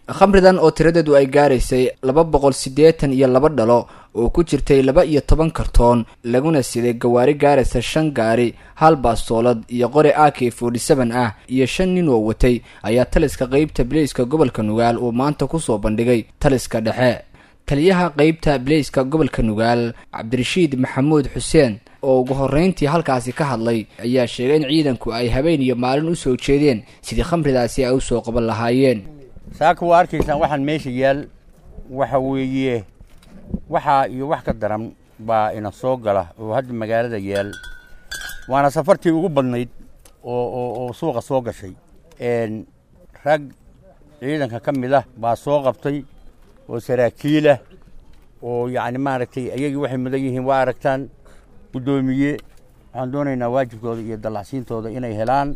khamridan oo tiradeedu ay gaaraysay laba boqol siddeetan iyo laba dhalo oo ku jirtay laba iyo toban kartoon laguna siday gawaari gaaraysa shan gaari hal baastoolad iyo qori a k forty seven ah iyo shan nin oo watay ayaa taliska qeybta bileyska gobolka nugaal uu maanta kusoo bandhigay taliska dhexe taliyaha qeybta bileyska gobolka nugaal cabdirashiid maxamuud xuseen oo ugu horreyntii halkaasi ka hadlay ayaa sheegay in ciidanku ay habeen iyo maalin usoo jeedeen sidii khamridaasi ay usoo qaban lahaayeen saaka waa arkaysaan waxaan meesha yaal waxa weeye waxaa iyo wax ka daran baa ina soo gala oo hadda magaalada yaal waana safartii ugu badnayd oo oo oo suuqa soo gashay rag ciidanka ka mid ah baa soo qabtay oo saraakiilah oo yacni maaragtay ayagii waxay mudan yihiin waa aragtaan guddoomiye waxaan doonaynaa waajibkooda iyo dallacsiintooda inay helaan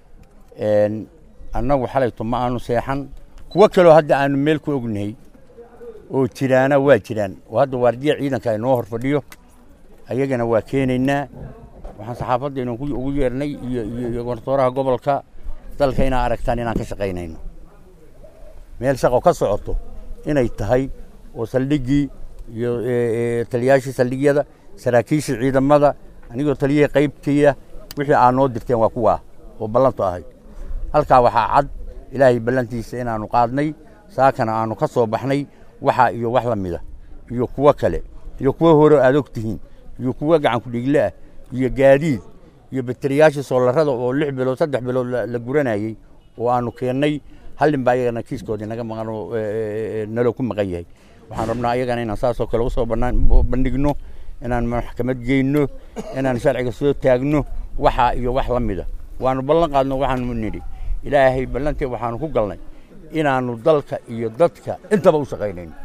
annagu xalayto ma aanu seexan kuwo kaloo hadda aanu meel ku ognahay oo jiraana waa jiraan oo hadda waardiya ciidanka ay noo hor fadhiyo ayagana waa keenaynaa waxaan saxaafadda inan ugu yeernay iyo iyo gortooraha gobolka dalka inaa aragtaan inaan ka shaqaynayno meel shaqo ka socoto inay tahay oo saldhiggii iyo taliyaashii saldhigyada saraakiishii ciidamada anigoo taliyihii qaybtiiya wixii aa noo dirteen waa kuwaa oo ballantu ahayd halkaa waxaa cad ilaahay ballantiisa inaannu qaadnay saakana aanu ka soo baxnay waxa iyo wax la mida iyo kuwo kale iyo kuwo hore aad og tihiin iyo kuwo gacanku dhigle ah iyo gaadiid iyo bateriyaashii soolarada oo lix bilood saddex bilood la guranayey oo aanu keennay hallin baa ayagana kiiskoodii naga maqan oo naloo ku maqan yahay waxaan rabnaa ayagana inaan saasoo kale usoo bandhigno inaan maxkamad geyno inaan sharciga soo taagno waxa iyo wax la mida waanu ballan qaadno waxaanu nidhi ilaahay ballantee waxaanu ku galnay inaannu dalka iyo dadka intaba u shaqaynayno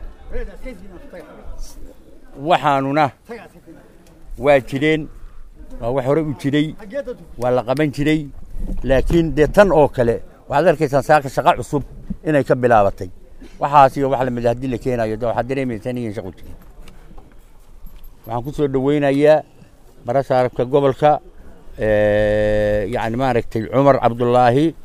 waxaanuna waa jireen waa wax hore u jiray waa la qaban jiray laakiin dee tan oo kale waxaad arkaysaan saaka shaqa cusub inay ka bilaabatay waxaas iyo wax lamida haddii la keenayo de waxaad dareemaysaa inayan shaqu jirin waxaan ku soo dhoweynayaa barasaarabka gobolka yacni maaragtay cumar cabdullaahi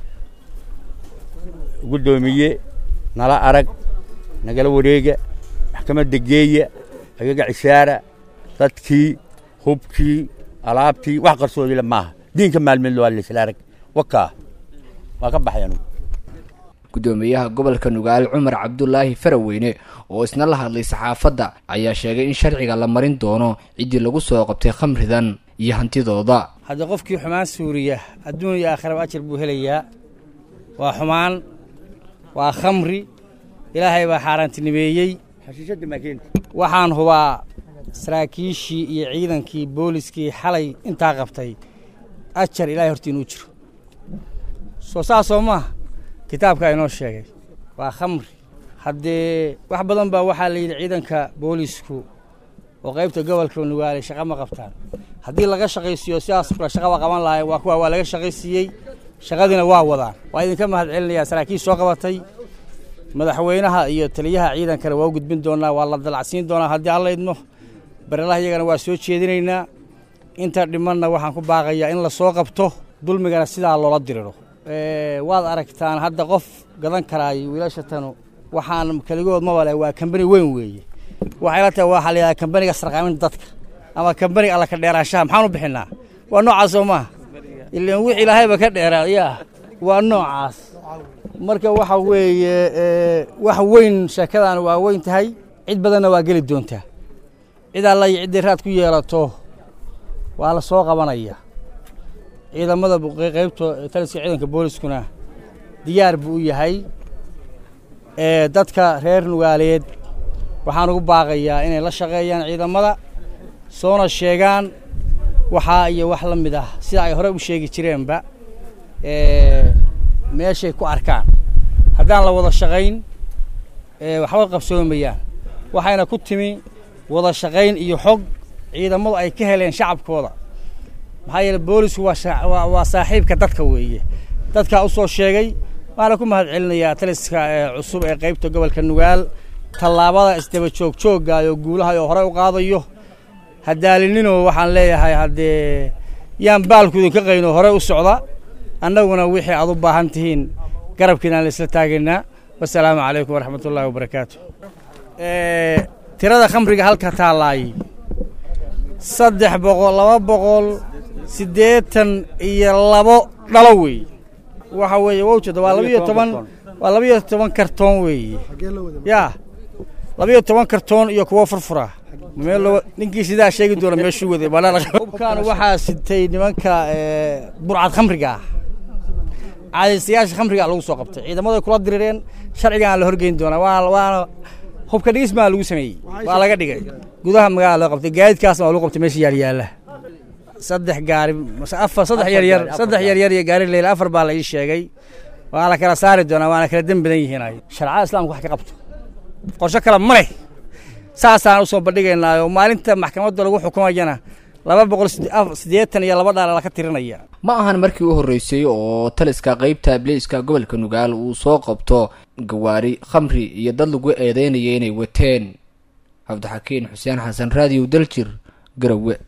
guddoomiye nala arag nagala wareega maxkamadda geeya agaga cishaara dadkii hubkii alaabtii wax qarsoodile maaha diinka maalmeed waa laysla arag wakaa waa ka baxay anugu guddoomiyaha gobolka nugaal cumar cabdulaahi faraweyne oo isna la hadlay saxaafadda ayaa sheegay in sharciga la marin doono ciddii lagu soo qabtay khamridan iyo hantidooda haddii qofkii xumaan suuriya adduun iyo aakhiraba ajar buu helayaa waa xumaan waa khamri ilaahay baa xaaraantinimeeyey waxaan hubaa saraakiishii iyo ciidankii booliskii xalay intaa qabtay ajar ilaahay hortii inuu jiro soo saasoo maaha kitaabkaa inoo sheegay waa khamri haddee wax badan baa waxaa la yidhi ciidanka boolisku oo qaybta gobolka nugaale shaqa ma qabtaan haddii laga shaqaysiiyo sidaas kule shaqa waa qaban lahay waa kuwa waa laga shaqaysiiyey shaqadiina waa wadaan waa idinka mahad celinayaa saraakiil soo qabatay madaxweynaha iyo taliyaha ciidankana waa u gudbin doonaa waa la dalacsiin doonaa haddii alla idmo barelaha iyagana waa soo jeedinaynaa inta dhimanna waxaan ku baaqayaa in la soo qabto dulmigana sidaa loola diriro waad aragtaan hadda qof gadan karaayo wiilashatanu waxaan keligood mabale waa kambani weyn weeye waxay la tahay waxaa la yidhaha kambaniga sarqaaminta dadka ama kambaniga alla ka dheeraanshaha maxaan u bixinaa waa noocaas oo maaha ilaan wix ilaahayba ka dheeraa yaa waa noocaas marka waxa weeye wax weyn sheekadan waa weyn tahay cid badanna waa geli doontaa cid alla iyo ciddii raad ku yeelato waa la soo qabanaya ciidamada qaybta taliska ciidanka booliskuna diyaar buu u yahay dadka reer nugaaleed waxaan ugu baaqayaa inay la shaqeeyaan ciidamada soona sheegaan waxaa iyo wax la mid ah sida ay hore u sheegi jireenba meeshay ku arkaan haddaan la wada shaqayn waxba qabsoomayaan waxayna ku timi wada shaqayn iyo xog ciidamadu ay ka heleen shacabkooda maxaa yeele boolisku waa saaxiibka dadka weeye dadkaa u soo sheegay waxaana ku mahad celinayaa taliska cusub ee qaybta gobolka nugaal tallaabada isdaba joog jooggaayoo guulaha oo horey u qaadayo hadaalinino waxaan leeyahay haddee yaan baalku idinka qayno horey u socda annaguna wixii aad u baahan tihiin garabkiinaan la isla taagaynaa wasalaamu calaykum waraxmat ullahi wabarakaatu tirada khamriga halka taalaay saddex boqol laba boqol siddeetan iyo labo dhalo weeye waxa weeye wowjada waa labiyo toban waa labiyo toban kartoon weeye yaa labiyo toban kartoon iyo kuwo furfura meel ninkii sidaa sheegi doona meeshuu waday hubkaan waxaa sitay nimanka burcad khamriga ah caadaystayaasha khamriga lagu soo qabtay ciidamada kula dirireen sharcigaan la horgeyn doonaa waana waana hubka dhigis baa lagu sameeyey waa laga dhigay gudaha magaalada loo qabtay gaadiidkaasna waa lagu qabtay meesha yaalyaala saddex gaari afar saddex yaryar saddex yaryar iyo gaari leyla afar baa la ii sheegay waa la kala saari doonaa waana kala dem badan yihiin sharcada islamka wax ka qabto qorsho kale ma leh saasaan usoo bandhigaynaayo maalinta maxkamadda lagu xukumayana laba boqol siddeetan iyo laba dhaala laka tirinaya ma ahan markii u horreysay oo taliska qaybta abliiska gobolka nugaal uu soo qabto gawaari khamri iyo dad lagu eedeynaya inay wateen cabdixakiin xuseen xasan raadiyow daljir garowe